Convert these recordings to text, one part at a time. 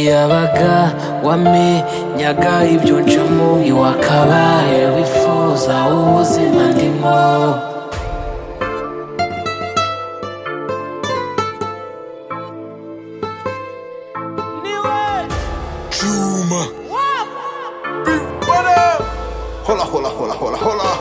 iyabaga wamenyaga ibyo ncamo iwakabaye wifuza ubuzima ndimo Juma. Big Brother. Hola, hola, hola, hola, hola.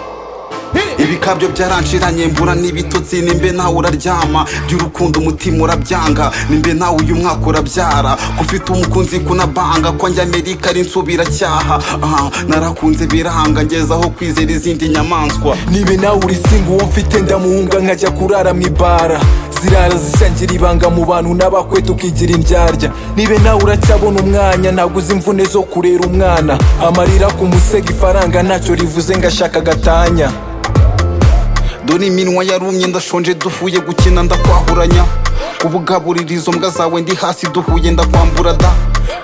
ibikabyo byaranshiranye mbura n'ibitotsi nimbe nawe uraryama by'urukundo umutima urabyanga nimbe nawe uyu mwaka urabyara ko ufite umukunzi kunabanga ko njya amerika ari nsubiracyaha aha narakunze biranga ngezaho kwizera izindi nyamaswa nibe nawe urisimba uwo mfite ndamuhunga nkajya kurara mu ibara zirara zishangira ibanga mu bantu n'abakweta ukigira indyarya nibe nawe uracyabona umwanya ntabwo uzi imvune zo kurera umwana amarira ku musego ifaranga ntacyo rivuze ngo ashaka agatanya dore iminwa yarumye ndashonje duhuye gukina ndakwahuranya kubugaburira izo mbwa zawe ndi hasi duhuye ndakwambura da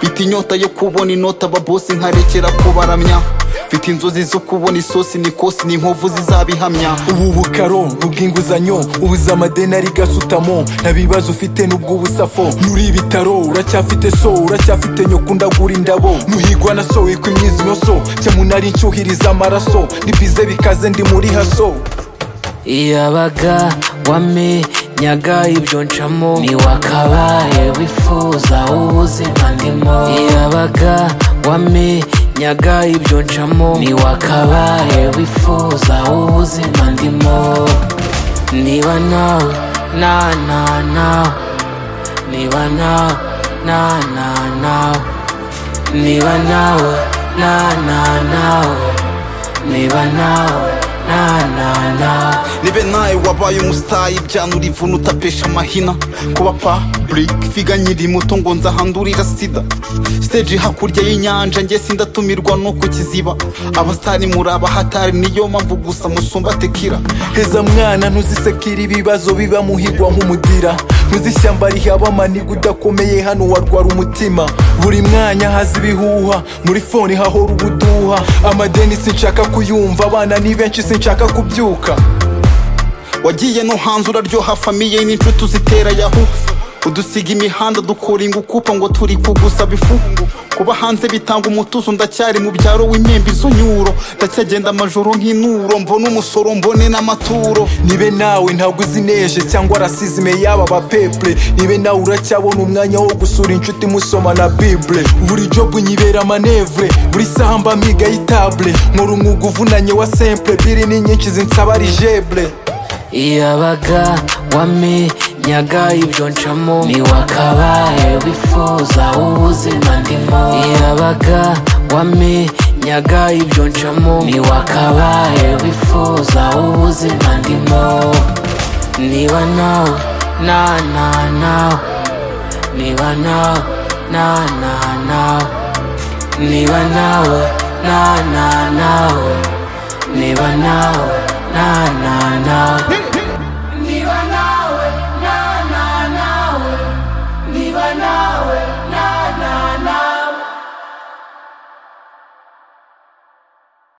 mfite inyota yo kubona inota ababosi nkarekera kubaramya mfite inzozi zo kubona isosi n'ikosi n'inkovu zizabihamya ubu bukaro ubw'inguzanyo ubuze amadeni ari gasutamo nta bibazo ufite n'ubwo ubusafo nuri ibitaro uracyafite so uracyafite nyoko ndagura indabo nuhigwa na so wikwa imyizinyoso cyamunari nshyuhiriza amaraso nibize bikaze ndi muri haso iyabaga wamenyaga ibyo ncamo ntiwakabaye wifuza ubuzima ndimo iyabaga wamenyaga ibyo ncamo ntiwakabaye wifuza ubuzima ndimo niba nawe na na nawe niba nawe na na nawe niba nawe na na nawe niba nawe na na nawe nibe nawe wabaye umusitayi byanura ivuna utapesha amahina kuba public figa nkiri muto ngo nzahandurira sida stage hakurya y'inyanja njye sindatumirwa nuko kiziba abasitari muri abahatari niyo mpamvu gusa musumba tekira heza mwana ntuzisekira ibibazo biba muhigwa nk'umudira ntuzishyamba rihaba amaniga udakomeye hano warwara umutima buri mwanya haza ibihuha muri fone hahora ubuduha amadeni sinshaka kuyumva abana ni benshi sinshaka kubyuka wagiye no hanze uraryoha famiye n'inshuti uzitera yahu udusiga imihanda dukora ingukupa ngo turi kugusaba ifu kuba hanze bitanga umutuzo ndacyari mu byaro w'imyembe izo nyuro ndacyagenda amajoro nk'inuro mbone umusoro mbone n'amaturo nibe nawe ntabwo uzi neje cyangwa rasizime y'aba bapeple nibe nawe uracyabona umwanya wo gusura inshuti musoma na bible buri jobu nyibera manevure buri saha mba mpiga y'itable nkora umwuga uvunanye wa simple biri ni nyinshi zinsaba rijeble iyabaga wamenyaga ibyo ncamo ntiwakabaye wifuza ubuzima ndimo iyabaga wamenyaga ibyo ncamo ntiwakabaye wifuza ubuzima ndimo niba nawe na na nawe niba nawe na na nawe niba nawe na na nawe niba nawe na na nawe